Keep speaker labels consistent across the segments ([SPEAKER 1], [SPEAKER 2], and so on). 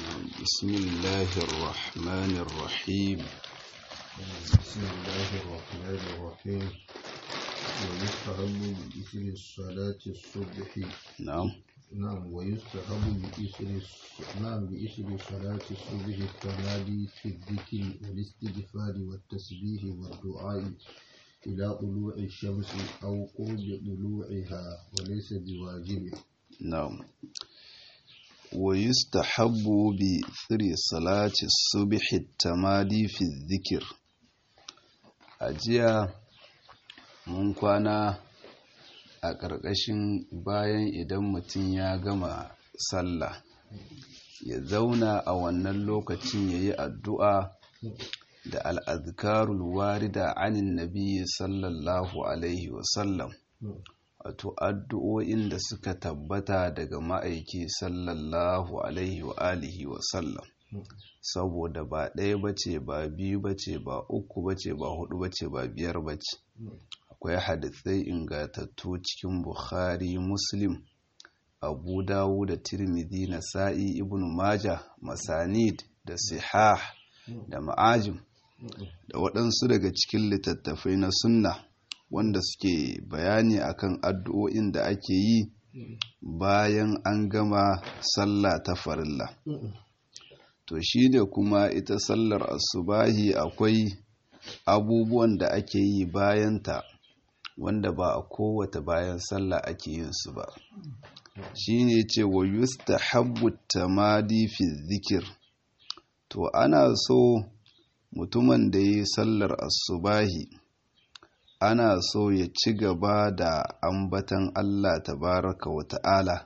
[SPEAKER 1] بسم الله الرحمن الرحيم
[SPEAKER 2] بسم الله الرحمن الرحيم ويستحب بإثر الصلاة الصبح
[SPEAKER 1] نعم
[SPEAKER 2] نعم ويستحب بإثر الص- نعم بإثر صلاة الصبح التمادي في الذكر والاستغفار والتسبيح والدعاء إلى طلوع الشمس أو قرب طلوعها وليس بواجب
[SPEAKER 1] نعم ويستحب بثر صلاة الصبح التمادي في الذكر أجيا mun kwana a ƙarƙashin bayan idan mutum ya gama sallah ya zauna a wannan lokacin ya yi addu'a da al'adkarul warida anin nabi sallallahu alaihi wasallam wato addu'o'in da suka tabbata daga ma'aiki sallallahu alaihi wa alihi wasallam saboda ba ɗaya bace ba biyu bace ba uku bace ba hudu bace ba biyar bace akwai hadisai ingatattu cikin bukhari muslim abu dawu da tirmidhi na sa'i ibn maja masanid da sihah da ma'ajim da waɗansu daga cikin littattafai na sunna wanda suke bayani akan addu'o'in da ake yi bayan an gama sallah ta farilla to shi ne kuma ita sallar asubahi akwai abubuwan da ake yi bayanta wanda ba a kowata bayan sallah ake yin su ba shi ne ce wa yustahabbu tamadi fi zikir to ana so mutumin da ya yi sallar asubahi ana so ya ci gaba da ambatan Allah tabaraka wa ta'ala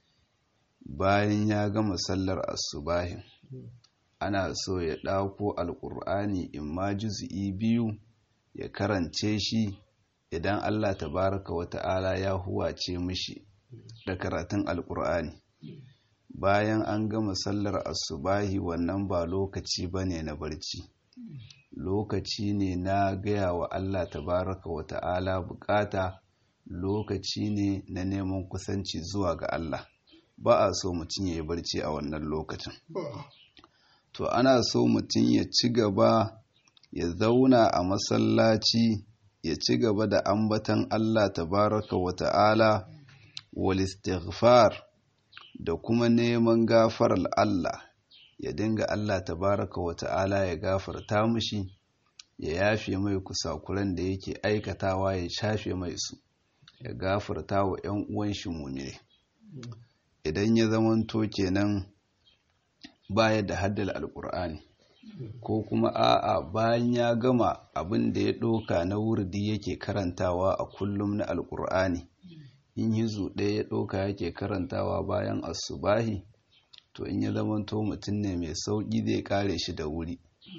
[SPEAKER 1] bayan ya gama sallar asubahin ana so ya ɗauko alƙur'ani in ma juzi'i biyu ya karance shi idan Allah tabaraka wa ta'ala ya huwace mishi da karatun alƙur'ani bayan an gama sallar asubahi wannan ba lokaci bane na barci lokaci ne na gaya wa Allah tabaraka wa ta'ala bukata lokaci ne na neman kusanci zuwa ga Allah ba a so mutum ya yi barci a wannan lokacin to ana so mutum ya ci gaba ya zauna a masallaci ya ci gaba da ambatan Allah tabaraka wa ta'ala wal istighfar da kuma neman gafarar Allah ya dinga Allah tabaraka wa ta'ala ya gafarta mushi ya yafe mai kusakuran da yake aikatawa ya shafe mai su ya gafarta wa ‘yan uwan shi mumine idan ya zamanto kenan baya da haddal alkur'ani ko kuma a'a bayan ya gama abin da ya ɗoka na wurdi yake karantawa a kullum na alkur'ani in hizu ɗaya ya ɗoka yake karantawa bayan asubahi to in ya zamanto mutum ne mai sauƙi zai kare shi da wuri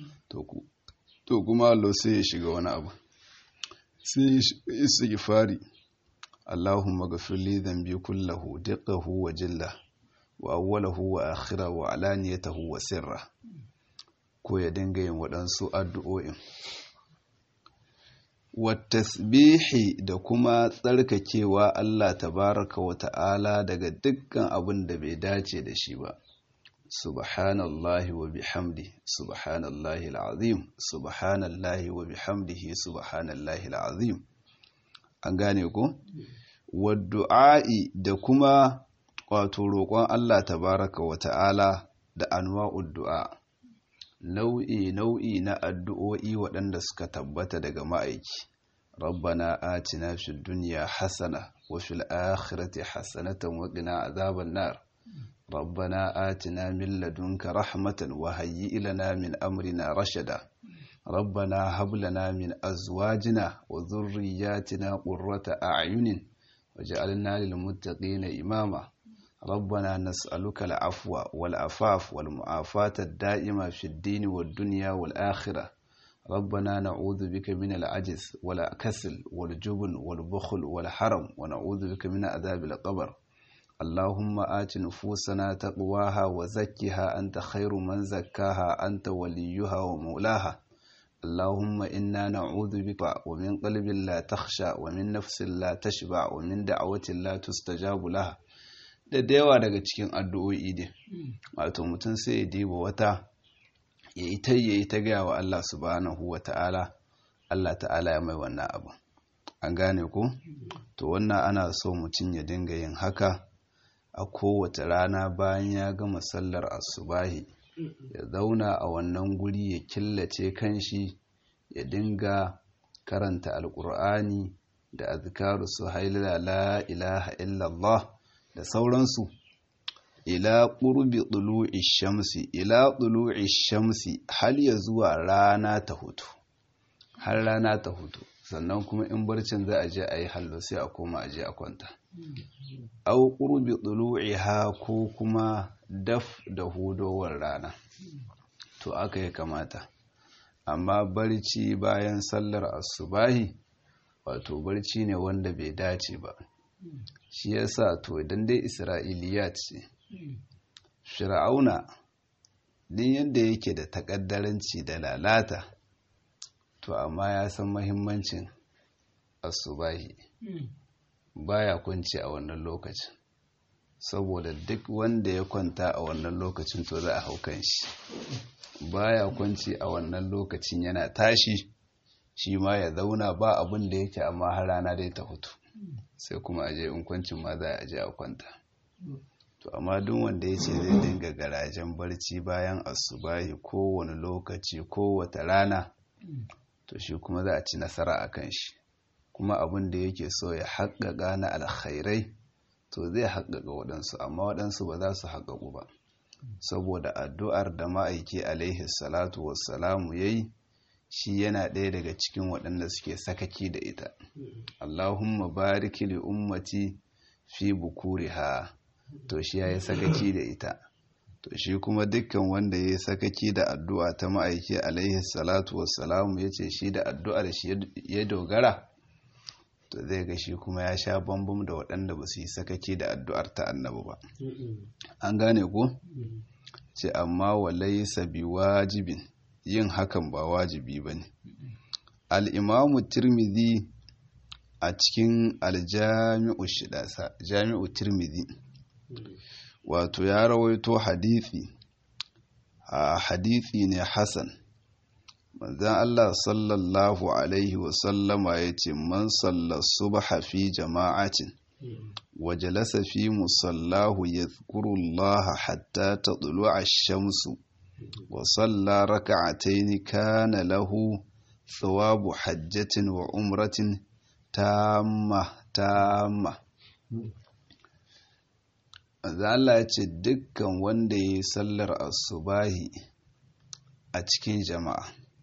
[SPEAKER 1] to kuma Allah sai ya shiga wani abu sai istighfari Allahumma ghafir li dhanbi kullahu diqqahu wa jillah wa awwalahu wa akhirahu wa alaniyatahu wa sirra ko ya dinga yin waɗansu addu'o'in tasbihi da kuma tsarkakewa Allah tabaraka wa ta'ala daga dukkan abin da bai dace da shi ba subhanallahi wa bihamdi subhanallahi al'azim subhanallahi wa bihamdihi subhanallahi al'azim an gane ko du'a'i da kuma wato roƙon Allah tabaraka wa ta'ala da anwa'ud du'a nau'i nau'i na addu'o'i waɗanda suka tabbata daga ma'aiki rabbana atina fid dunya hasana wa fil akhirati hasanatan wa qina azaban nar rabbana atina min ladunka rahmatan wa hayyi lana min amrina rashada rabbana hab lana min azwajina wa dhurriyyatina qurrata a'yunin waj'alna lil muttaqina imama ربنا نسألك العفو والعفاف والمعافاة الدائمة في الدين والدنيا والآخرة ربنا نعوذ بك من العجز والكسل والجبن والبخل والحرم ونعوذ بك من عذاب القبر اللهم آت نفوسنا تقواها وزكها أنت خير من زكاها أنت وليها ومولاها اللهم إنا نعوذ بك ومن قلب لا تخشى ومن نفس لا تشبع ومن دعوة لا تستجاب لها da da yawa daga cikin addu'o'i ne wato mutum sai ya diba wata ya yi ta ya yi ta gaya wa Allah subhanahu wa ta'ala Allah ta'ala ya mai wannan abu an gane ku to wannan ana so mutum ya dinga yin haka a kowace rana bayan ya gama sallar asubahi ya zauna a wannan guri ya killace kanshi ya dinga karanta alkur'ani da azkaru su hailala la ilaha illallah da sauransu ila ƙurbi ɗulu'i shamsi ila ɗulu'i shamsi har ya zuwa rana ta hutu har rana ta hutu sannan kuma in barcin za a je a yi hallo sai a koma a je a kwanta au ƙurbi ɗulu'i ha ko kuma daf da hudowar rana to aka yi kamata amma barci bayan sallar asubahi wato barci ne wanda bai dace ba shi yasa to idan dai isra'iliyat ce fir'auna din yadda yake da takaddaranci da lalata to amma ya san mahimmancin asubahi baya kwanci a wannan lokacin saboda duk wanda ya kwanta a wannan lokacin to za a hau kan shi baya kwanci a wannan lokacin yana tashi shi ma ya zauna ba abin da yake amma har rana dai ta hutu sai kuma aje in kwancin ma za a je a kwanta to amma duk wanda ya ce zai dinga garajen barci bayan asubahi kowane lokaci kowace rana to shi kuma za a ci nasara a kan shi kuma abin da yake so ya haƙaƙa na alkhairai to zai haƙaƙa waɗansu amma waɗansu ba za su haƙaƙu ba saboda addu'ar da ma'aiki alaihi salatu wassalamu ya yi shi yana ɗaya daga cikin waɗanda suke sakaki da ita allahumma bariki li ummati fi bukuriha to shi ya yi sakaki da ita to shi kuma dukkan wanda ya yi sakaki da addu'a ta ma'aiki alaihi salatu wassalamu ya ce shi da addu'ar shi ya dogara to zai ga shi kuma ya sha bambam da waɗanda ba su yi sakaki da addu'ar ta annabi ba an gane ku ce amma walai sabi wajibin yin hakan ba wajibi ba ne al'imamu tirmidhi a cikin aljami'u shidasa jami'u tirmidhi wato ya rawaito hadithi a hadithi ne hassan manzan Allah sallallahu alaihi wasallama ya ce man sallar subha fi jama'atin wa jalasa fi musallahu ya Allah hatta ta a shamsu wa salla raka'ataini kana lahu thawabu hajjatin wa umratin tamma tamma Allah ya ce dukkan wanda ya yi sallar asubahi a cikin jama'a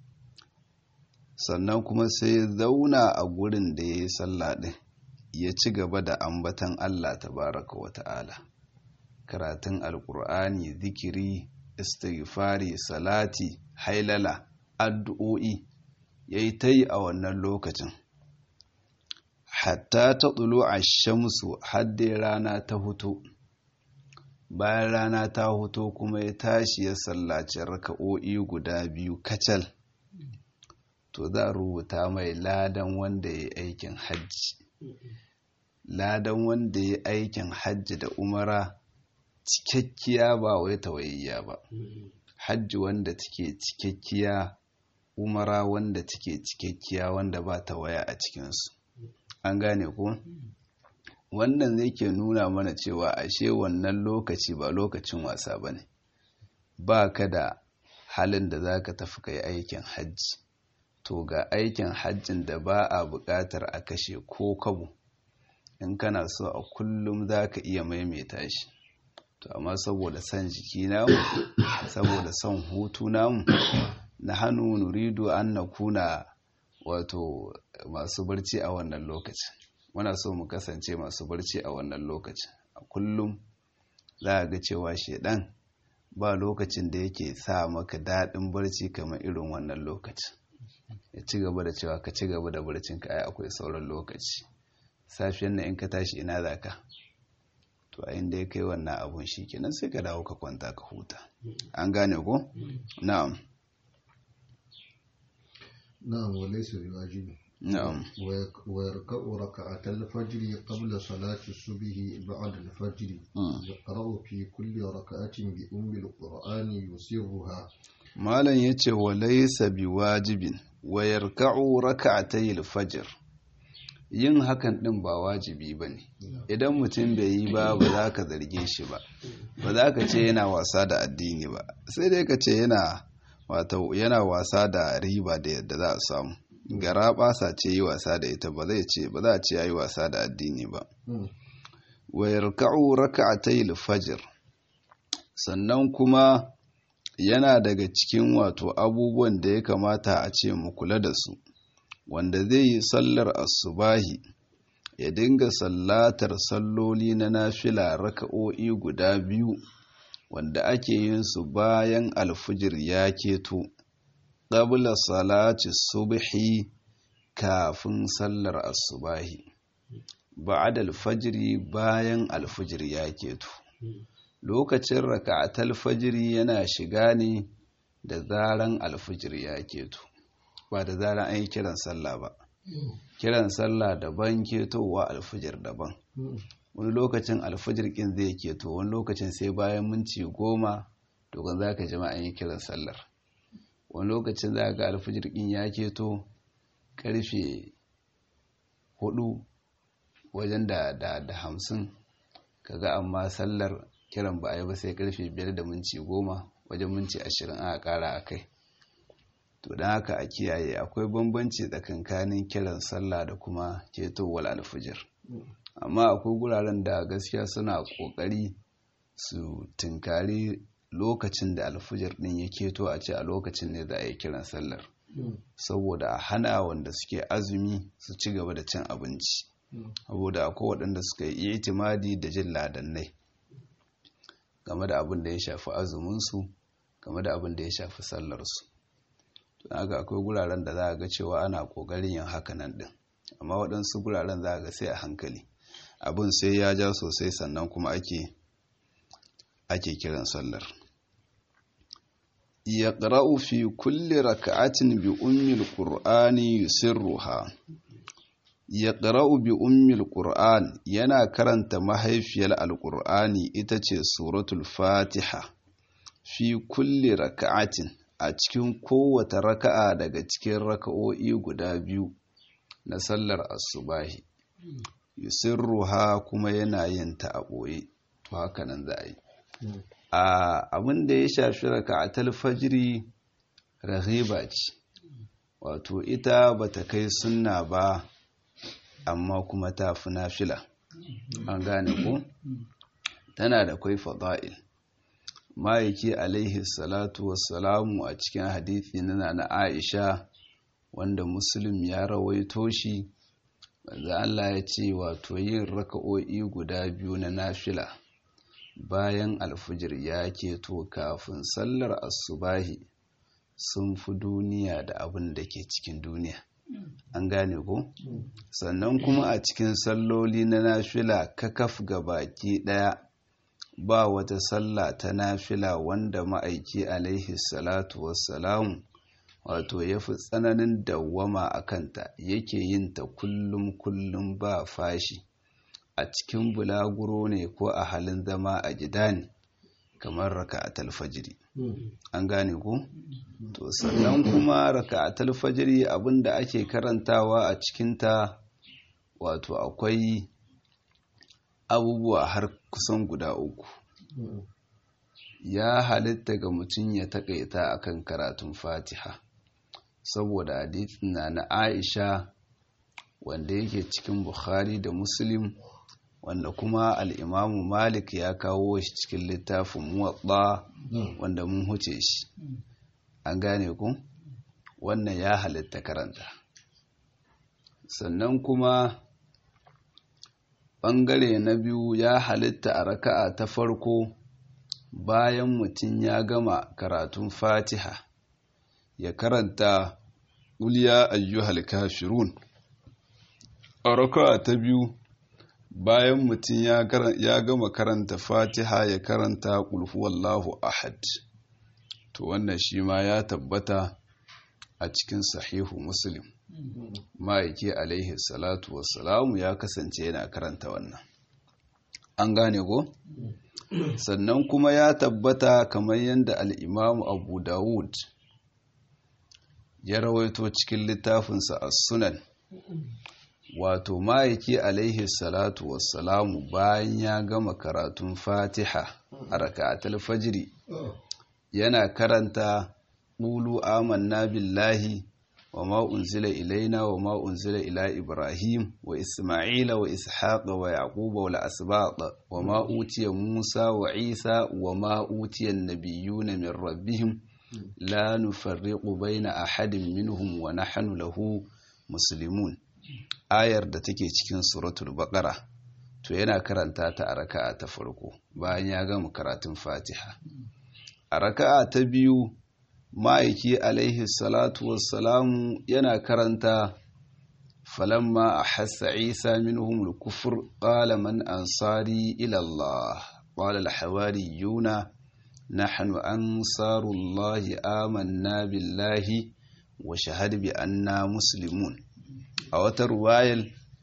[SPEAKER 1] sannan kuma sai zauna a gurin da ya yi sallah ɗin ya ci gaba da ambatan Allah tabaraka wa ta'ala karatun alkur'ani zikiri istighfari salati hailala addu'o'i ya yi ta yi a wannan lokacin hatta ta tsulo a shamsu hadde rana ta hutu bayan rana ta hutu kuma ya tashi ya sallaci raka'o'i guda biyu kacal to za a rubuta mai ladan wanda ya yi aikin hajji ladan wanda ya yi aikin hajji da umara cikakkiya ba wai tawayayya ba hajji wanda take cikakkiya umara wanda take cikakkiya wanda ba tawaya a cikinsu an gane ku wannan zai ke nuna mana cewa ashe wannan lokaci ba lokacin wasa ba ne ba ka da halin da za ka tafi kai aikin hajji to ga aikin hajjin da ba a buƙatar a kashe ko kabo in kana so a kullum za ka iya maimaita shi to amma saboda son jiki namu saboda son hutu namu na hannu nuridu an na kuna wato masu barci a wannan lokacin muna so mu kasance masu barci a wannan lokacin a kullum za a ga cewa shedan ba lokacin da yake sa maka daɗin barci kamar irin wannan lokacin ya ci gaba da cewa ka ci gaba da barcin ka ai akwai sauran lokaci safiyan nan in ka tashi ina za ka to a inda ya kai wannan abun shi kenan sai ka dawo ka kwanta ka huta an gane ko na'am
[SPEAKER 2] na'am walaysa biwajibi
[SPEAKER 1] na'am
[SPEAKER 2] ويركع ركعة الفجر قبل صلاة الصبح بعد الفجر يقرأ في كل ركعة بأم القرآن يسرها
[SPEAKER 1] malam yace wa laysa biwajibin wa yarka'u rak'atayil fajr yin hakan din ba wajibi bane idan mutum bai yi ba ba za ka zarge shi ba ba za ka ce yana wasa da addini ba sai dai ka ce yana wato yana wasa da riba da yadda za a samu gara basa ce yi wasa da ita ba zai ce ba za a ce yayi wasa da addini ba wa yarka'u rak'atayil fajr sannan kuma yana daga cikin wato abubuwan da ya kamata a ce mu kula da su wanda zai yi sallar asubahi ya dinga sallatar salloli na nafila raka'o'i guda biyu wanda ake yin su bayan alfijir ya keto qabla salati subhi kafin sallar asubahi ba'da alfajiri bayan alfijir ya keto lokacin raka'atal fajiri yana shiga ne da zaran alfijir ya keto ba da zaran an yi kiran sallah ba kiran sallah daban ketowa alfijir daban wani lokacin alfijir kin zai keto wani lokacin sai bayan minti goma dogon za ka jima an yi kiran sallar wani lokacin za ga alfijir kin ya keto karfe hudu wajen da da hamsin kaga amma sallar kiran ba a yi ba sai karfe biyar da minti goma wajen minti ashirin aka kara a kai to don haka a kiyaye akwai bambanci tsakankanin kiran sallah da kuma ketowar alfijir amma akwai guraren da gaskiya suna kokari su tunkari lokacin da alfijir din ya keto a ce a lokacin ne za a yi kiran sallar saboda a hana wanda suke azumi su ci gaba da cin abinci saboda akwai waɗanda suka yi itimadi da jin ladannai game da abin da ya shafi azuminsu game da abin da ya shafi sallarsu don haka akwai guraren da za a ga cewa ana ƙoƙarin yin hakanan ɗin amma waɗansu guraren za a ga sai a hankali abin sai ya ja sosai sannan kuma ake ake kiran sallar ya ƙara'u fi kulle raka'atin bi ummil ƙur'ani yusirruha ya ƙara'u bi ummil ƙur'an yana karanta mahaifiyar alƙur'ani ita ce suratul fatiha fi kulle raka'atin a cikin kowace raka'a daga cikin raka'o'i guda biyu na sallar asubahi yusirruha kuma yana yin ta a ɓoye to haka nan za a yi abin da ya shafi raka'atul fajiri rahiba ce wato ita bata kai sunna ba amma kuma ta fi nafila an gane ko tana da kwai fada'il ma'aiki alaihi salatu wassalamu a cikin hadithi na na aisha wanda muslim ya rawaito shi wanda Allah ya ce wato yin raka'o'i guda biyu na nafila bayan alfijir ya keto kafin sallar asubahi sun fi duniya da abin da ke cikin duniya an gane ko sannan kuma a cikin salloli na nafila kakaf ga baki daya ba wata sallah ta nafila wanda ma'aiki alaihi salatu wassalamu wato ya fi tsananin dawwama a kanta yake yin ta kullum kullum ba fashi a cikin bulaguro ne ko a halin zama a gida ne kamar raka a talfajiri an gane ku? to sannan kuma raka a talfajiri abinda ake karantawa a cikinta wato akwai abubuwa har kusan guda uku ya halitta ga mutum ya takaita akan karatun fatiha saboda hadithin na na aisha wanda yake cikin bukhari da muslim wanda kuma al'imamu malik ya kawo shi cikin littafin muwatsa wanda mun huce shi an gane ku wannan ya halitta karanta sannan kuma ɓangare na biyu ya halitta a raka'a ta farko bayan mutum ya gama karatun fatiha ya karanta uliya ayyuhal kafirun a raka'a ta biyu bayan mutum ya gama karanta fatiha ya karanta wallahu ahad to wannan shi ma ya tabbata a cikin sahihu muslim ma'aiki alaihi salatu wassalamu ya kasance yana karanta wannan an gane ko sannan kuma ya tabbata kamar yadda al'imamu abu dawud ya rawaito cikin littafinsa a sunan wato ma'aiki alaihi salatu wassalamu bayan ya gama karatun fatiha a raka'atul fajiri yana karanta ƙulu amanna billahi wa ma unzila ilaina wa ma unzila ila ibrahim wa isma'ila wa ishaqa wa yaquba wa al-asbaq wa ma utiya musa wa isa wa ma utiya an-nabiyyuna min rabbihim la nufarriqu baina ahadin minhum wa nahnu lahu muslimun ayar da take cikin suratul baqara to yana karanta ta a raka'a ta farko bayan ya gama karatun fatiha a raka'a ta biyu ma'aiki alaihi salatu wassalamu yana karanta falamma a hassa isa minhum al-kufr qala man ansari ila Allah qala al-hawariyuna nahnu ansarullahi amanna billahi wa shahad bi anna muslimun a wata ruwayar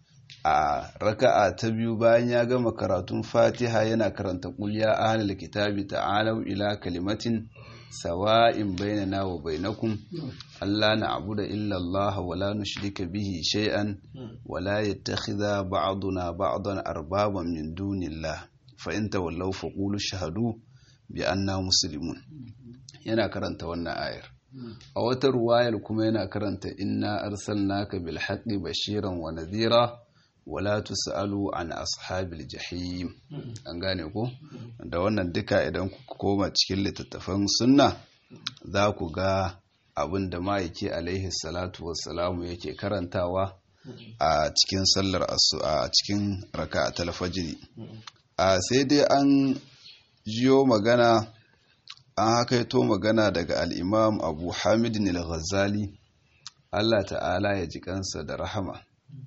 [SPEAKER 1] a raka'a ta biyu bayan ya gama karatun fatiha yana karanta kulya ahlul kitabi ta'alu ila kalimatin sawa'in bainana wa bainakum alla na'budu illa Allah wa la nushrika bihi shay'an wa la yattakhidha ba'duna ba'dan arbaban min dunillah fa in tawallaw faqulu shahadu bi anna muslimun yana karanta wannan ayar a wata ruwayar kuma yana karanta inna arsalnaka bil haqqi bashiran wa nadhira wala tusalu an ashabil jahim an gane ko da wannan duka idan ku koma cikin littattafan sunna za ku ga abin da ma'aiki alaihi salatu wassalamu yake karantawa a cikin sallar asu a cikin raka'atul fajr a sai dai an jiyo magana an hakaito magana daga al'imam abu hamidin al-ghazali Allah ta'ala ya ji kansa da rahama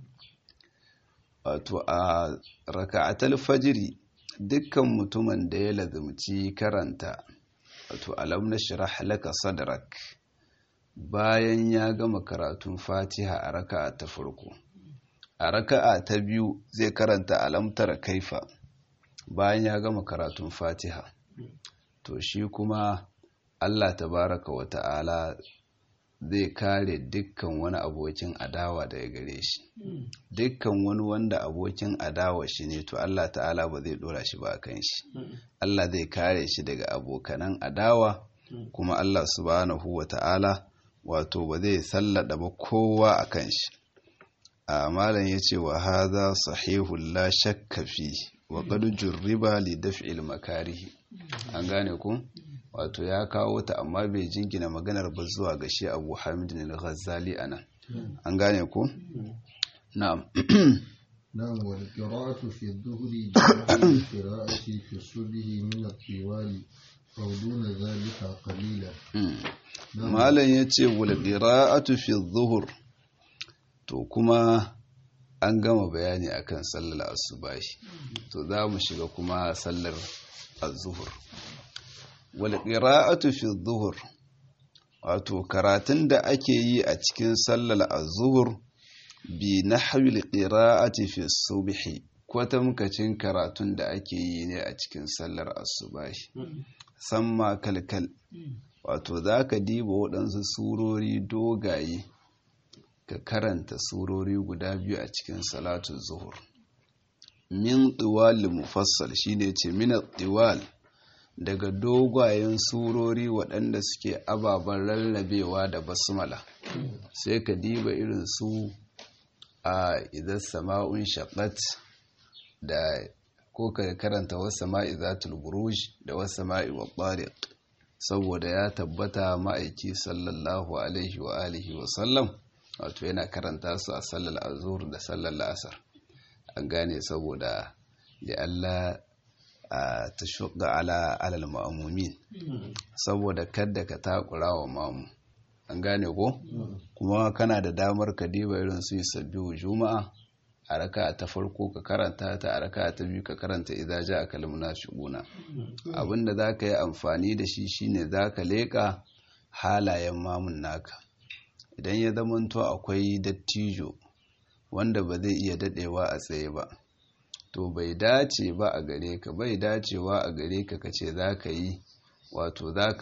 [SPEAKER 1] wato a raka'atul fajiri dukkan mutumin da ya lazumci karanta wato alam nashrah laka sadrak bayan ya gama karatun fatiha a raka'a ta farko a raka'a ta biyu zai karanta alamtar kaifa bayan ya gama karatun fatiha to shi kuma Allah tabaraka wa ta'ala zai kare dukkan wani abokin adawa daga gare shi dukkan wani wanda abokin adawa shi ne to Allah ta'ala ba zai dora shi ba kan shi Allah zai kare shi daga abokanan adawa kuma Allah subhanahu wa ta'ala wato ba zai sallada ba kowa a kan shi a malam ya ce wa haza sahihun la shakka fi wa qad jurriba li daf'il makarihi an gane ku wato ya kawo ta amma bai jingina maganar ba zuwa ga shi Abu Hamid al-Ghazali anan an gane ku na'am
[SPEAKER 2] نعم والقراءة في الظهر بنحو القراءة في الصبح من الطوال أو دون ذلك قليلا
[SPEAKER 1] malam yace wal qira'atu fi dhuhr to kuma an gama bayani akan sallar asubahi to za mu shiga kuma sallar az-zuhr wal qira'atu fi dhuhr wato karatun da ake yi a cikin sallar az-zuhr bi nahwi al-qira'ati fi subhi kwatamkacin karatun da ake yi ne a cikin sallar asubahi samma kalkal wato za ka diba waɗansu surori dogaye ka karanta surori guda biyu a cikin salatu zuhur min tsiwal mufassal shine ce min tsiwal daga dogayen surori waɗanda suke ababen rarrabewa da basmala sai ka diba irin su a idan sama'un shaƙat da ko ka karanta wasu sama'i zatul buruj da wasu sama'i wa saboda ya tabbata ma'aiki sallallahu alaihi wa alihi wa sallam wato yana karanta su a sallar azur da sallar la'asar an gane saboda da Allah a ta shuka ala alal ma'amumin saboda kadda ka takura wa mamu an gane ko kuma kana da damar ka diba irin su yi sabbihu juma'a a raka ta farko ka karanta ta a raka ta biyu ka karanta idza ja'a kal munafiquna abinda zaka yi amfani da shi shine zaka leka halayen mamun naka idan ya zamanto akwai dattijo wanda ba zai iya dadewa a tsaye ba to bai dace ba a gare ka bai dacewa a gare ka kace za ka yi wato za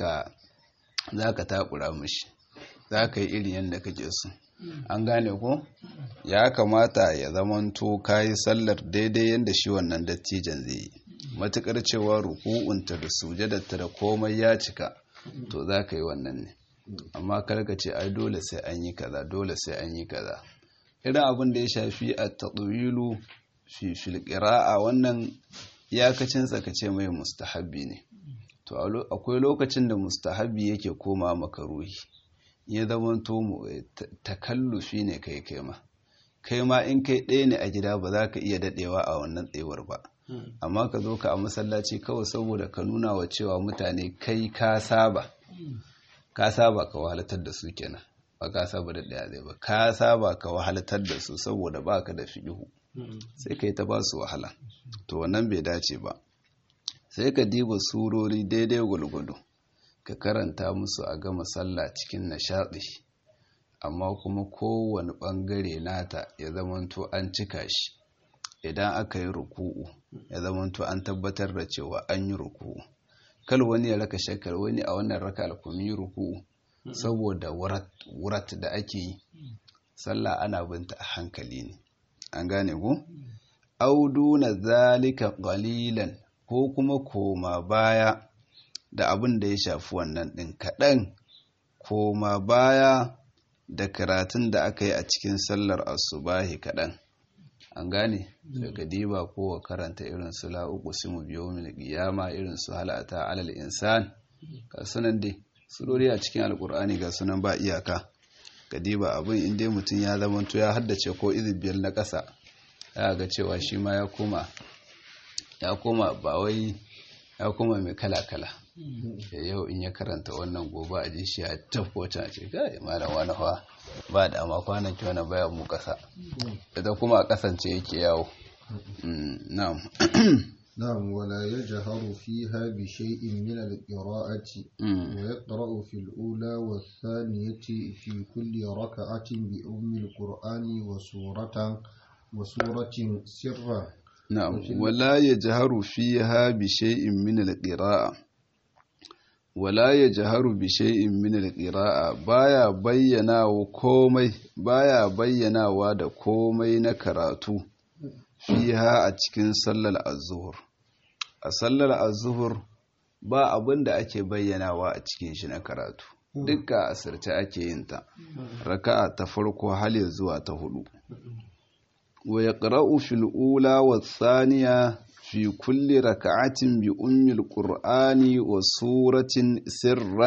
[SPEAKER 1] ka takura mashi za ka yi irin yadda kake so an gane ko ya kamata ya zamanto ka yi sallar daidai yadda shi wannan dattijan zai yi matukar cewa ruku'unta da sujadarta da komai ya cika to za ka yi wannan ne amma karka ce ai dole sai an yi kaza dole sai an yi kaza irin abin da ya shafi a taɗuwilu fi filƙira'a wannan iyakacin tsakace mai mustahabbi ne to akwai lokacin da mustahabbi yake koma makaruhi ya zama to takallufi ne kai kai ma kai ma in kai ɗaya ne a gida ba za ka iya daɗewa a wannan tsayuwar ba amma ka zo ka a masallaci kawai saboda ka nuna wa cewa mutane kai ka saba ka saba ka wahalatar da su kenan ba ka saba da ɗaya zai ba ka saba ka wahalatar da su saboda ba ka da fiɗihu sai ka yi ta ba su wahala to wannan bai dace ba sai ka diba surori daidai gwalgwado ka karanta musu a gama sallah cikin nishaɗi amma kuma kowane ɓangare nata ya zamanto an cika shi idan aka yi ruku'u ya zamanto an tabbatar da cewa an yi ruku'u kal wani ya raka shakar wani a wannan raka alkumi ruku'u saboda wurat da ake yi sallah ana binta a hankali ne an gane ku audu na zalika qalilan ko kuma koma baya da abin da ya shafi wannan ɗin kaɗan koma baya da karatun da aka yi a cikin sallar asubahi kaɗan an gane daga diba ko wa karanta irin su la'uku simu biyo mil qiyama irin su halata alal insan ga sunan dai surori a cikin alkur'ani ga sunan ba iyaka ga diba abin inda mutum ya zamanto ya haddace ko biyar na ƙasa ya ga cewa shi ma ya koma ya koma ba wai ya koma mai kala-kala yau in ya karanta wannan gobe a ji shi a tafkota ce kai malam wani fa ba da amma kwanaki wani baya mu kasa ita kuma a kasance yake yawo na'am
[SPEAKER 2] نعم ولا يجهر فيها بشيء من القراءة ويقرأ في الأولى والثانية في كل ركعة بأم القرآن وسورة وسورة سرا
[SPEAKER 1] نعم ولا يجهر فيها بشيء من القراءة wala ya jaharu bi shay'in min al-qira'a baya bayyanawa komai baya bayyanawa da komai na karatu fiha a cikin sallar az-zuhr a sallar az-zuhr ba abin da ake bayyanawa a cikin shi na karatu dukka asirce ake yin ta raka'a ta farko hal zuwa ta hudu wa yaqra'u fil ula wa thaniya في كل ركعة بأم القرآن وسورة سرا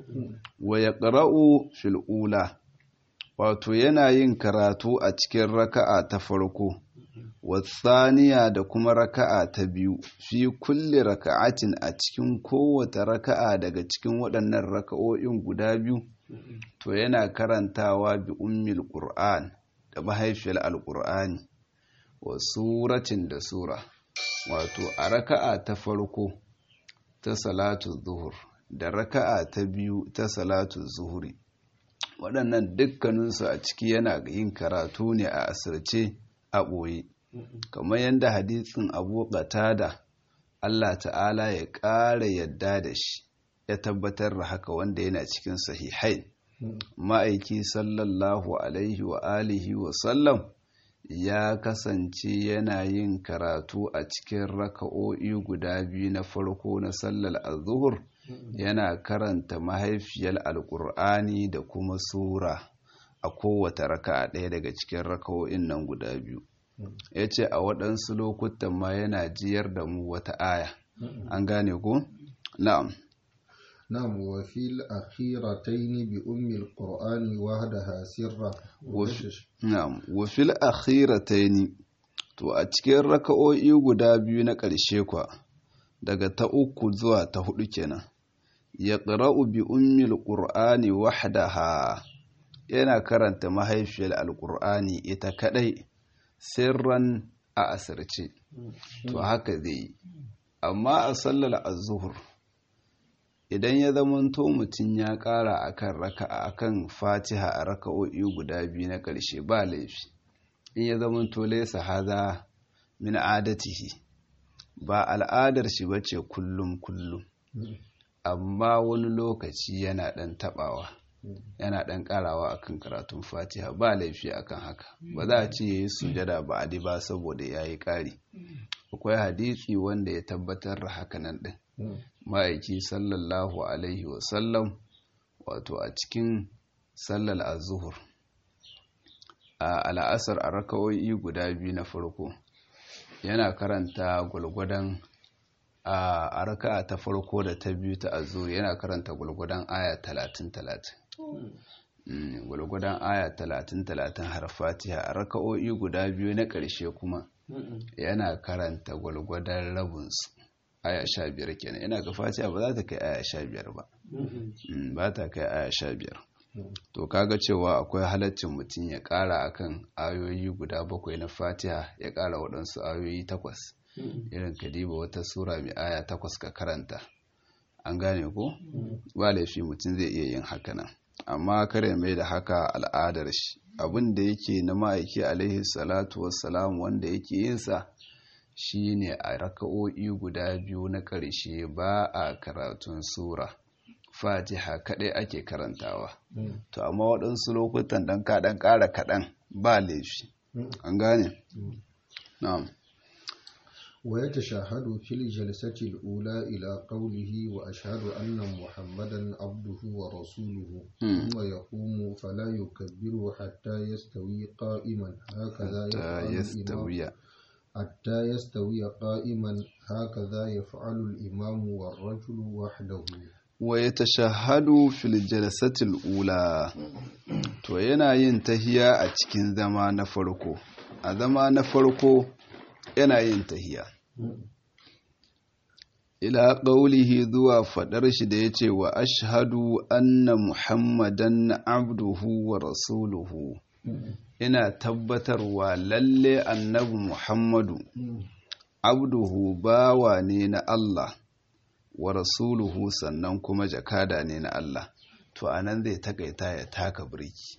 [SPEAKER 1] ويقرأ في الأولى wato yana yin karatu a cikin raka'a ta farko wasaniya da kuma raka'a ta biyu fi kulli raka'atin a cikin kowace raka'a daga cikin waɗannan raka'o'in guda biyu to yana karantawa bi ummil qur'an da mahaifiyar alqur'ani wa suratin da sura wato a raka'a ta farko ta salatu zuhur da raka'a ta biyu ta salatu zuhuri waɗannan dukkaninsu a ciki yana yin karatu ne a asirce a ɓoye kamar yadda hadisin abu da Allah ta'ala ya ƙara yadda da shi ya tabbatar da haka wanda yana cikin sahihai ma'aiki sallallahu alaihi wa alihi wa sallam ya kasance yana yin karatu a cikin raka'o'i guda biyu na farko na sallar azuhur yana karanta mahaifiyar alkur'ani da kuma sura a kowace raka'a ɗaya daga cikin raka'o'in nan guda biyu ya ce a waɗansu lokutan ma yana jiyar da mu wata aya an gane ku? na'am
[SPEAKER 2] نعم وفي الأخيرتين بأم القرآن وحدها سرا
[SPEAKER 1] نعم وفي الأخيرتين to a cikin raka'o'i guda biyu na ƙarshe kwa daga ta uku zuwa ta hudu kenan ya ƙara'u bi ummil ƙur'ani wahdaha yana karanta mahaifiyar alƙur'ani ita kaɗai sirran a asirce to haka zai yi amma a sallar azuhur idan ya zamanto mutum ya ƙara akan raka'a akan fatiha a raka'o'i guda biyu na ƙarshe ba laifi in ya zamanto laisa haza min adatihi ba al'adar shi bace kullum kullum amma wani lokaci yana ɗan taɓawa yana ɗan ƙarawa akan karatun fatiha ba laifi akan haka ba za a ce ya yi sujada ba a ba saboda ya yi ƙari akwai hadisi wanda ya tabbatar da hakanan ɗin ma'aiki sallallahu alaihi wasallam wato a cikin sallar azuhur a al'asar a rakawoyi guda biyu na farko yana karanta gwalgwadon a raka'a ta farko da ta biyu ta azur yana karanta gwalgwadon aya talatin talatin gwalgwadon aya talatin talatin har fatiha a raka'o'i guda biyu na ƙarshe kuma yana karanta gwalgwadon rabinsu aya sha biyar kenan yana ga fatiha ba za ta kai aya sha biyar ba ba ta kai aya sha biyar to kaga cewa akwai halaccin mutum ya ƙara akan ayoyi guda bakwai na fatiha ya ƙara waɗansu ayoyi takwas irin kadiba wata sura mai aya takwas ka karanta an gane ko ba laifi mutum zai iya yin haka nan amma kare mai da haka al'adar shi abin da yake na ma'aiki alaihi salatu wassalam wanda yake yinsa shine a raka'o'i guda biyu na ƙarshe ba a karatun sura fatiha kaɗai ake karantawa to amma waɗansu lokutan ɗan kaɗan ƙara kaɗan ba laifi an gane na'am
[SPEAKER 2] ويتشهد في الجلسة الأولى إلى قوله وأشهد أن محمدا عبده ورسوله ثم يقوم فلا يكبر حتى يستوي قائما هكذا
[SPEAKER 1] حتى يستوي
[SPEAKER 2] حتى يستوي قائما هكذا يفعل الإمام والرجل وحده
[SPEAKER 1] ويتشهد في الجلسة الأولى to yana yin tahiya a cikin zama na farko a zama na farko yana yin tahiya ila ƙaulihi zuwa faɗar shi da ya ce wa ashhadu anna muhammadan abduhu wa rasuluhu ina tabbatarwa lalle annabi muhammadu abduhu bawa ne na Allah wa rasuluhu sannan kuma jakada ne na Allah to anan zai takaita ya taka birki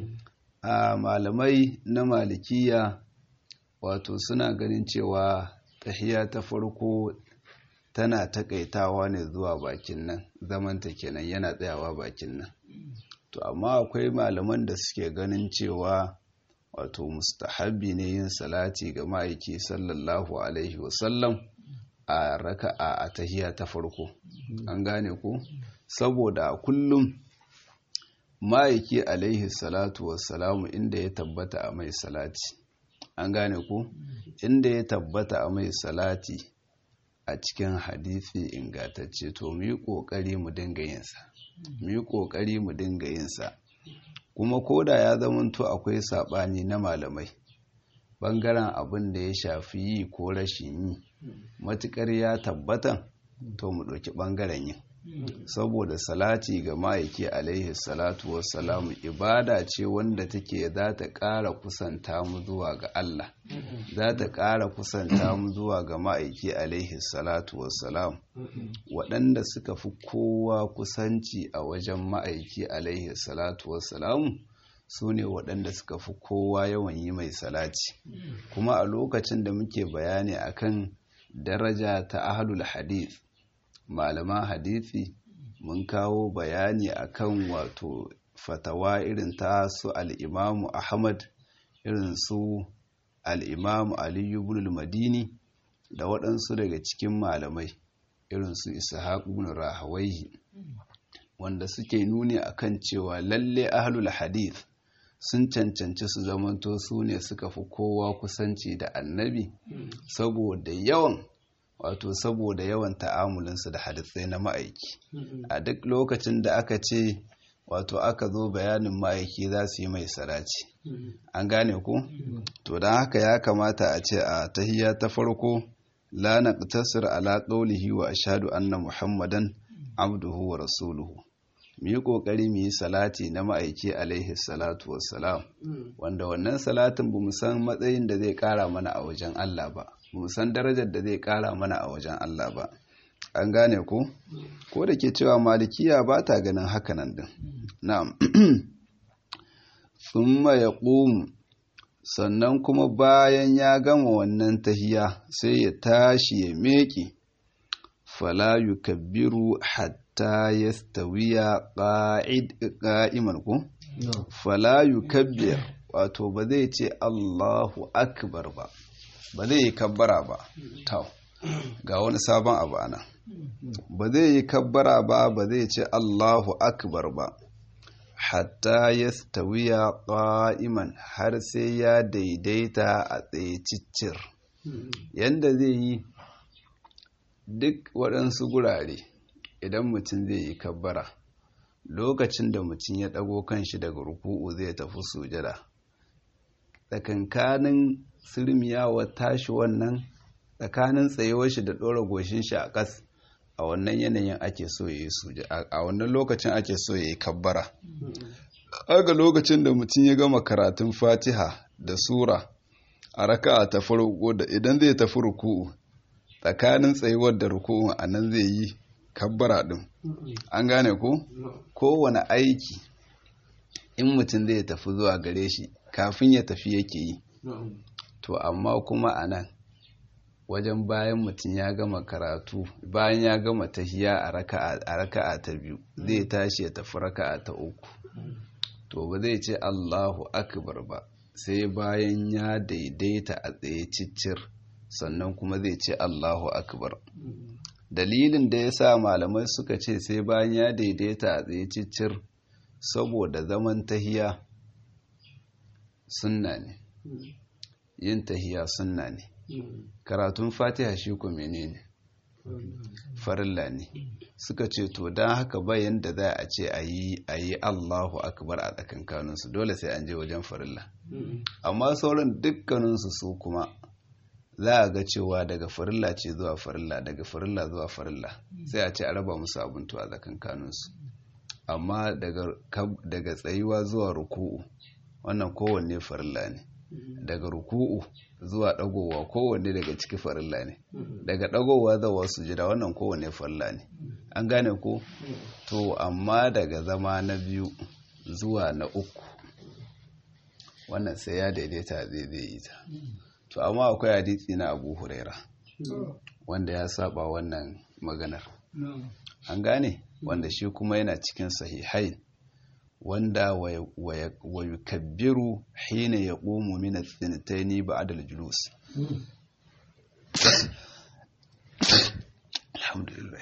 [SPEAKER 1] a malamai na malikiya wato suna ganin cewa tahiya ta farko tana takaitawa ne zuwa bakin nan zamanta kenan yana tsayawa bakin nan to amma akwai malaman da suke ganin cewa wato mustahabbi ne yin salati ga ma'aiki sallallahu alaihi wasallam a raka'a a tahiya ta farko an gane ku saboda kullum ma'aiki alaihi salatu wassalamu inda ya tabbata a mai salati an gane ku inda ya tabbata a mai salati a cikin hadisi ingantacce to mu yi ƙoƙari mu dinga yinsa mu yi ƙoƙari mu dinga yinsa kuma koda ya zamanto akwai saɓani na malamai ɓangaren abin da ya shafi yi ko rashin yi matuƙar ya tabbata to mu ɗauki ɓangaren yin saboda salati ga ma'aiki alaihi salatu wassalamu ibada ce wanda take za ta ƙara kusanta mu zuwa ga Allah za ta ƙara kusanta mu zuwa ga ma'aiki alaihi salatu wassalamu waɗanda suka fi kowa kusanci a wajen ma'aiki alaihi salatu wassalamu su ne waɗanda suka fi kowa yawan yi mai salati kuma a lokacin da muke bayani akan daraja ta ahlul hadith malaman hadisi mun kawo bayani akan wato fatawa irin ta su al'imamu ahmad irin su al'imamu aliyu ibn madini da waɗansu daga cikin malamai irin su ishaq ibn rahawaihi wanda suke nuni akan cewa lalle ahlul hadith sun cancanci su zamanto su ne suka fi kowa kusanci da annabi saboda yawan wato saboda yawan ta'amulinsu da hadisai na ma'aiki a duk lokacin da aka ce wato aka zo bayanin ma'aiki za su yi mai saraci an gane ku to don haka ya kamata a ce a tahiyya ta farko la naqtasir ala qawlihi wa ashhadu anna muhammadan abduhu wa rasuluhu mu yi ƙoƙari mu yi salati na ma'aiki alaihi salatu wassalam wanda wannan salatin ba mu san matsayin da zai ƙara mana a wajen Allah ba ba mu san darajar da zai ƙara mana a wajen Allah ba an gane ko ko da ke cewa malikiya ba ta ganin hakanan din na'am thumma yaqumu sannan kuma bayan ya gama wannan tahiya sai ya tashi ya meke fala yukabbiru hatta yastawiya qa'id qa'iman ko fala yukabbir wato ba zai ce Allahu akbar ba ba zai yi kabbara ba tau ga wani sabon abu ana ba zai yi kabbara ba ba zai ce Allahu akbar ba hatta ya stawiya ƙa'iman har sai ya daidaita a tsaye ciccir yadda zai yi duk waɗansu gurare idan mutum zai yi kabbara lokacin da mutum ya ɗago kanshi daga ruku'u zai tafi sujada tsakankanin sirmiyawar tashi wannan tsakanin tsayuwar shi da ɗora goshin shi a ƙas a wannan yanayin ake so ya yi suje a wannan lokacin ake so ya yi kabbara aga lokacin da mutum ya gama karatun fatiha da sura a raka'a ta farko da idan zai tafi ruku'u tsakanin tsayuwar da ruku'u a nan zai yi kabbara din an gane ko kowane aiki in mutum zai tafi zuwa gare shi kafin ya tafi yake yi to amma kuma a nan wajen bayan mutum ya gama karatu bayan ya gama tahiya a raka'a ta biyu zai tashi ya tafi raka'a ta uku to ba zai ce Allahu akbar ba sai bayan ya daidaita a tsaye ciccir sannan kuma zai ce Allahu akbar dalilin da ya sa malamai suka ce sai bayan ya daidaita a tsaye ciccir saboda zaman tahiya sunna ne yin tahiya sunna ne karatun fatiha shi ku menene farilla ne suka ce to don haka bayan da za a ce a yi allahu akbar a tsakankaninsu dole sai an je wajen farilla amma sauran dukkaninsu su kuma za a ga cewa daga farilla ce zuwa farilla daga farilla zuwa farilla sai a ce a raba musu abintu a tsakankaninsu amma daga tsayuwa zuwa ruku'u wannan kowanne farilla ne daga ruku'u zuwa dagowa kowanne daga ciki farilla ne daga dagowa zuwa sujada wannan kowanne farilla ne an gane ko to amma daga zama na biyu zuwa na uku wannan sai ya daidaita zai zai yi ta to amma akwai hadisi na abu huraira wanda ya saba wannan maganar an gane wanda shi kuma yana cikin sahihai wanda wa yukabbiru hina yaqumu min ath-thnatayn ba'da al-julus alhamdulillah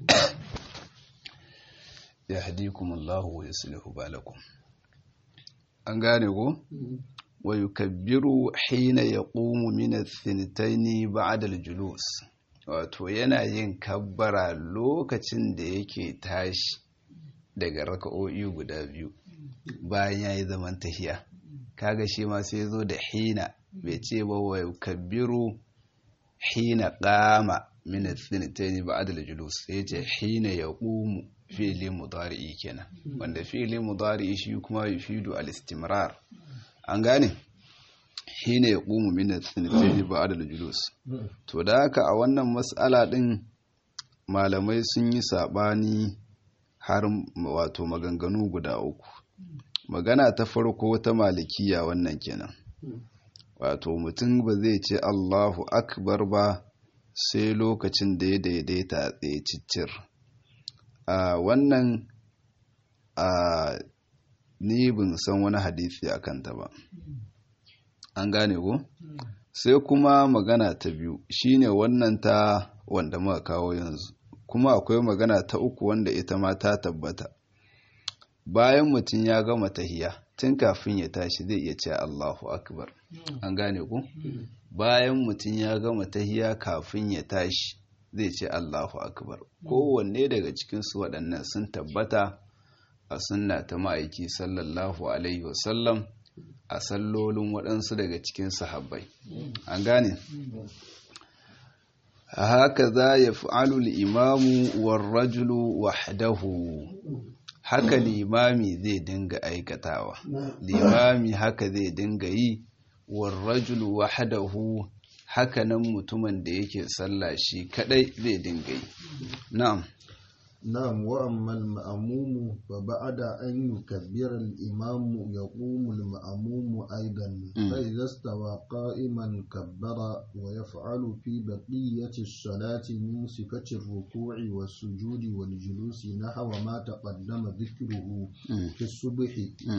[SPEAKER 1] yahdikum Allah wa yuslihu balakum an gane ko wa yukabbiru hina yaqumu min ath-thnatayn ba'da al-julus wato yana yin kabbara lokacin da yake tashi daga raka'o'i guda biyu bayan ya yi zaman tahiya kaga shi ma sai zo da hina bai ce ba wa kabbiru hina qama min ath-thnatayn ba'da al-julus sai ce hina yaqumu fi'li mudari'i kenan wanda fi'li mudari'i shi kuma yufidu al-istimrar an gane hina yaqumu min ath-thnatayn ba'da al-julus to da haka a wannan mas'ala din malamai sun yi sabani har wato maganganu guda uku magana ta farko ta malikiya wannan kenan wato mutum ba zai ce Allahu akbar ba sai lokacin da ya daidaita a tsaye ciccir a wannan a ni bin san wani hadisi a kanta ba an gane ko sai kuma magana ta biyu shine wannan ta wanda muka kawo yanzu kuma akwai magana ta uku wanda ita ma ta tabbata bayan mutum ya gama tahiya tun kafin ya tashi zai iya ce Allahu akbar an gane ku bayan mutum ya gama tahiya kafin ya tashi zai ce Allahu akbar kowanne daga cikin su waɗannan sun tabbata a sunna ta ma'aiki sallallahu alaihi wasallam a sallolin waɗansu daga cikin sahabbai an gane haka za ya fi'alu imamu warrajulu wahdahu haka limami zai dinga aikatawa limami haka zai dinga yi warrajulu wahdahu hakanan mutumin da yake sallah shi kadai zai dinga yi na'am
[SPEAKER 2] نعم وأما المأموم فبعد أن يكبر الإمام يقوم المأموم أيضا فإذا استوى قائما كبر ويفعل في بقية الصلاة من صفة الركوع والسجود والجلوس نحو ما تقدم ذكره في الصبح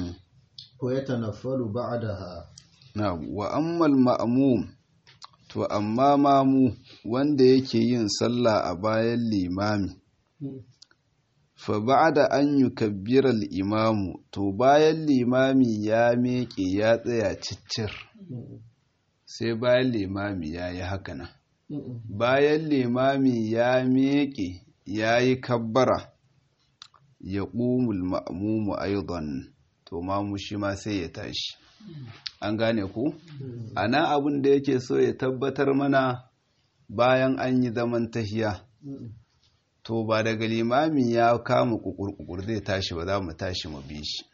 [SPEAKER 2] ويتنفل بعدها
[SPEAKER 1] نعم وأما المأموم to amma mamu wanda yake yin sallah a bayan limami fa ba'da an yukabbira al-imamu to bayan limami ya miƙe ya tsaya ciccir sai bayan limami ya yi haka nan bayan limami ya miƙe ya yi kabbara ya ƙumul ma'amumu aidan to mamu shi ma sai ya tashi an gane ku a nan abin da yake so ya tabbatar mana bayan an yi zaman tahiya to ba daga limami ya kama kukur zai tashi ba za mu tashi mu bi shi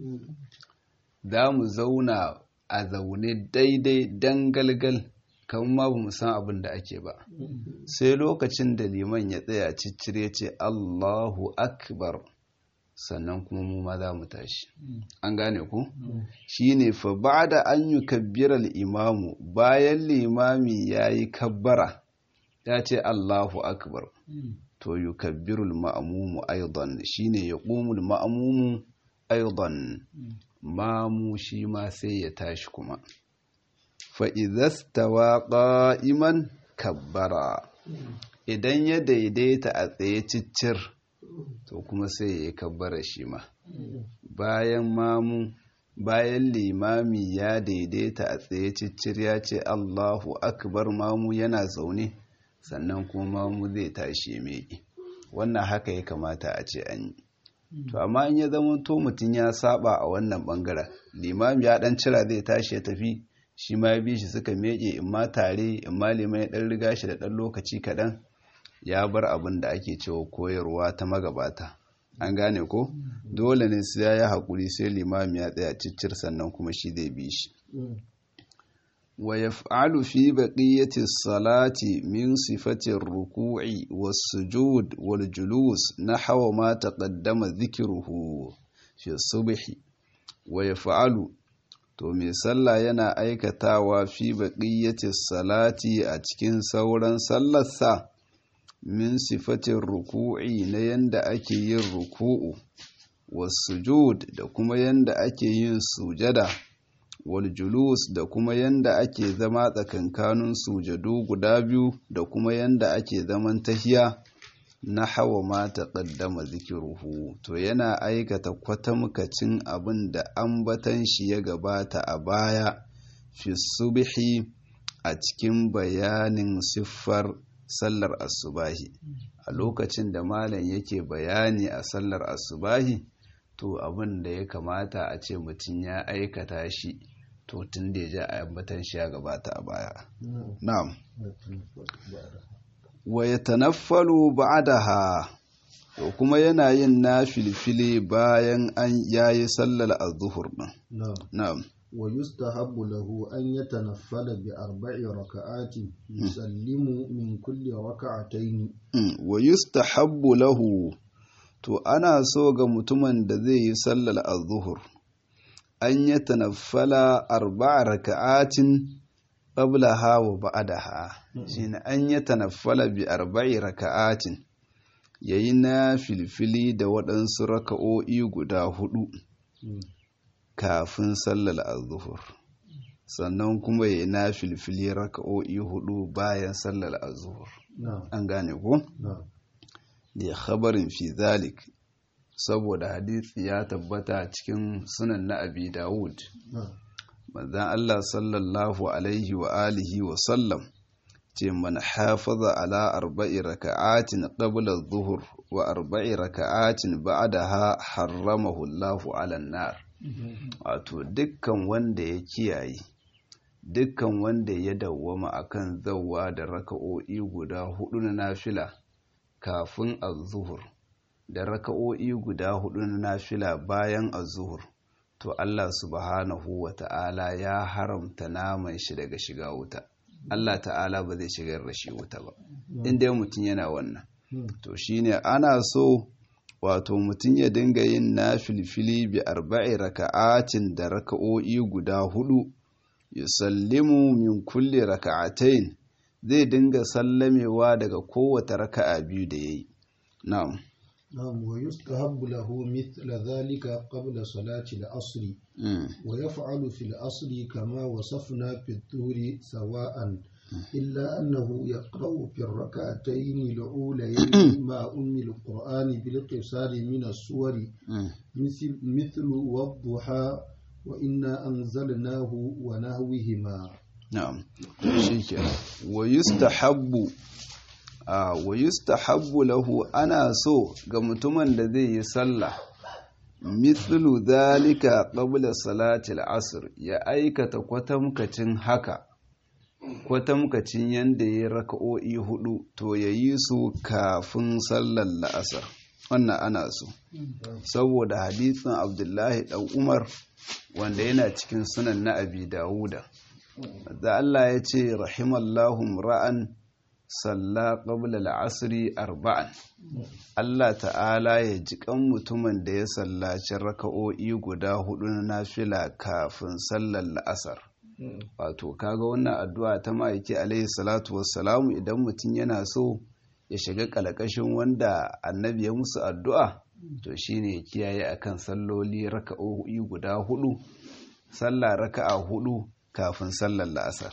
[SPEAKER 1] za mu zauna a zaune daidai dangalgal kan ma ba mu san abin da ake ba sai lokacin da liman ya tsaya ciccire ce Allahu akbar sannan kuma mu ma za mu tashi an gane ku shine fa ba'da an yukabbira al-imamu bayan limami yayi kabbara ya ce Allahu akbar to yukabbirul ma'mumu aidan shine yaqumul ma'mumu aidan mamu shi ma sai ya tashi kuma fa idhastawa qa'iman kabbara idan ya daidaita a tsaye ciccir to kuma sai ya yi kabbara shi ma bayan mamu bayan limami ya daidaita a tsaye ciccir ya ce Allahu akbar mamu yana zaune sannan kuma mamu zai tashi meki wannan haka ya kamata a ce an yi to amma in ya zama to mutum ya saba a wannan bangaren limami ya dan cira zai tashi ya tafi shi ma ya bi shi suka meke in ma tare in ma liman ya dan riga shi da dan lokaci kaɗan ya bar abin da ake cewa koyarwa ta magabata an gane ko dole ne sai ya yi haƙuri sai limami ya tsaya ciccir sannan kuma shi zai bi shi wa yaf'alu fi baqiyati salati min sifati ar-ruku'i was-sujud wal-julus nahwa ma taqaddama dhikruhu fi subhi wa yaf'alu to mai sallah yana aikatawa fi baqiyati salati a cikin sauran sallarsa min sifatin ruku'i na yanda ake yin ruku'u wasujud da kuma yanda ake yin sujada wal julus da kuma yanda ake zama tsakankanin sujadu guda biyu da kuma yanda ake zaman tahiya na hawa ma taqaddama zikiruhu to yana aikata kwatamkacin abin da ambatan shi ya gabata a baya fi subhi a cikin bayanin siffar sallar asubahi a lokacin da malam yake bayani a sallar asubahi to abin da ya kamata a ce mutum ya aikata shi to tun da ya ja a yambatan shi ya gabata a baya na'am wa ya tanaffalu ba'daha to kuma yana yin na filfili bayan an yayi sallar az-zuhur din na'am
[SPEAKER 2] ويستحب له أن يتنفل بأربع ركعات يسلم من كل ركعتين
[SPEAKER 1] ويستحب له to ana so ga mutumin da zai yi sallar az-zuhur an ya tanaffala arba'a raka'atin qablaha wa ba'daha shine an ya tanaffala bi arba'i raka'atin yayi na filfili da waɗansu raka'o'i guda hudu kafin sallar azuhur sannan kuma ya na filfili raka'o'i hudu bayan sallar azuhur an gane ko da khabarin fi zalik saboda hadisi ya tabbata cikin sunan na abi dawud manzan Allah sallallahu alaihi wa alihi wa sallam ce man hafaza ala arba'i raka'atin qabla adh-dhuhr wa arba'i raka'atin ba'daha harramahu Allahu 'ala an-nar wato dukkan wanda ya kiyaye dukkan wanda ya dawwama akan zawwa da raka'o'i guda hudu na nafila kafin az-zuhur da raka'o'i guda hudu na nafila bayan az-zuhur to Allah subhanahu wa ta'ala ya haramta naman shi daga shiga wuta Allah ta'ala ba zai shigar da shi wuta ba inda mutum yana wannan to shine ana so wato mutum ya dinga yin na filfili bi arba'i raka'atin da raka'o'i guda hudu yusallimu min kulli raka'atain zai dinga sallamewa daga kowace raka'a biyu da yayi na'am
[SPEAKER 2] نعم ويستحب له مثل ذلك قبل صلاة العصر ويفعل في العصر كما وصفنا في الظهر سواء إلا أنه يقرأ في الركعتين الأوليين مع أم القرآن بالقصار من السور مثل مثل والضحى وإنا أنزلناه ونهوهما
[SPEAKER 1] نعم شكرا ويستحب wa yustahabbu lahu ana so ga mutumin da zai yi sallah mithlu dhalika qabla salati al-asr ya aikata kwatamkacin haka kwatamkacin yanda ya raka'o'i hudu to yayi su kafin sallar la'asar wannan ana so saboda hadisin abdullahi dan umar wanda yana cikin sunan na abi dawuda da Allah ya ce rahimallahu ra'an salla qabla al'asri arba'an Allah ta'ala ya ji kan mutumin da ya sallaci raka'o'i guda hudu na nafila kafin sallar la'asar wato kaga wannan addu'a ta ma'aiki alaihi salatu wassalamu idan mutum yana so ya shiga kalakashin wanda annabi ya musu addu'a to shine ya kiyaye akan salloli raka'o'i guda hudu sallah raka'a hudu kafin sallar la'asar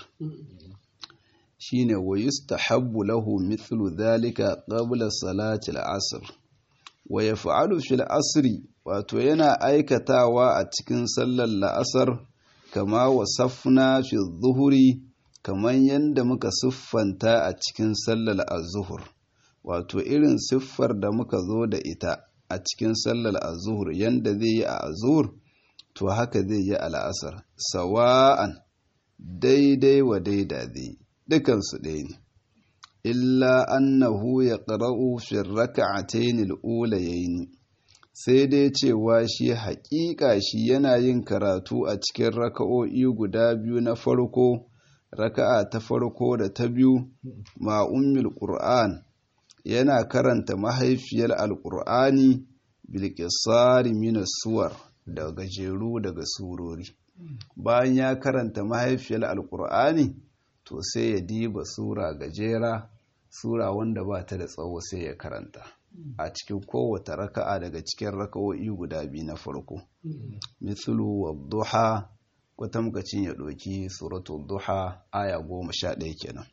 [SPEAKER 1] shine wa yustahabbu lahu mithlu dhalika qabla salati al-asr wa yaf'alu fil asri wato yana aikatawa a cikin sallar la'asar kama wasafna fi dhuhri kaman yanda muka siffanta a cikin sallar az-zuhur wato irin siffar da muka zo da ita a cikin sallar az-zuhur yanda zai yi a az-zuhur to haka zai yi a la'asar sawa'an daidai wa daida zai dukansu ɗaya ne illa annahu ya ƙara'u fin raka'atayn al-ulayayn sai dai cewa shi haƙiƙa shi yana yin karatu a cikin raka'o'i guda biyu na farko raka'a ta farko da ta biyu ma ummul qur'an yana karanta mahaifiyar alƙur'ani bilƙisari mina suwar da gajeru daga surori bayan ya karanta mahaifiyar alƙur'ani to sai ya diba sura gajera sura wanda ba ta da tsawo sai ya karanta a cikin kowace raka'a daga cikin raka'o'i guda biyu na farko mithlu wadduha kwatamkacin ya ɗauki suratul duha aya goma sha ɗaya kenan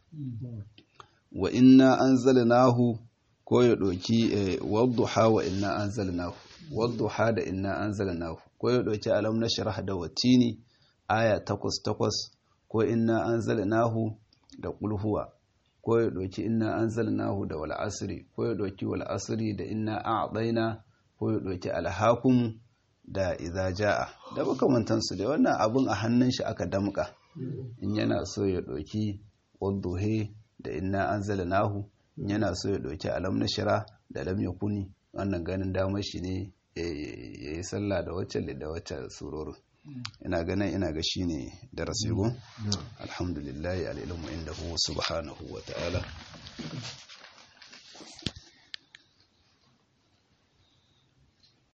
[SPEAKER 1] wa inna anzalnahu ko ya ɗauki wadduha wa inna anzalnahu wadduha da inna anzalnahu ko ya ɗauki alam nashrah da watini aya takwas takwas ko inna anzalnahu da kulhuwa ko ya ɗauki inna anzalnahu da wal asri ko ya ɗauki wal asri da inna a'daina ko ya ɗauki alhakum da idza jaa da makamantan su da wannan abun a hannun shi aka damka in yana so ya ɗauki wadduhe da inna anzalnahu in yana so ya ɗauki alam nashra da lam yakuni wannan ganin damar shi ne ya yi sallah da wacce da wacce surorin ina ganin ina ga shine darasi go alhamdulillah alilmu indahu subhanahu wa ta'ala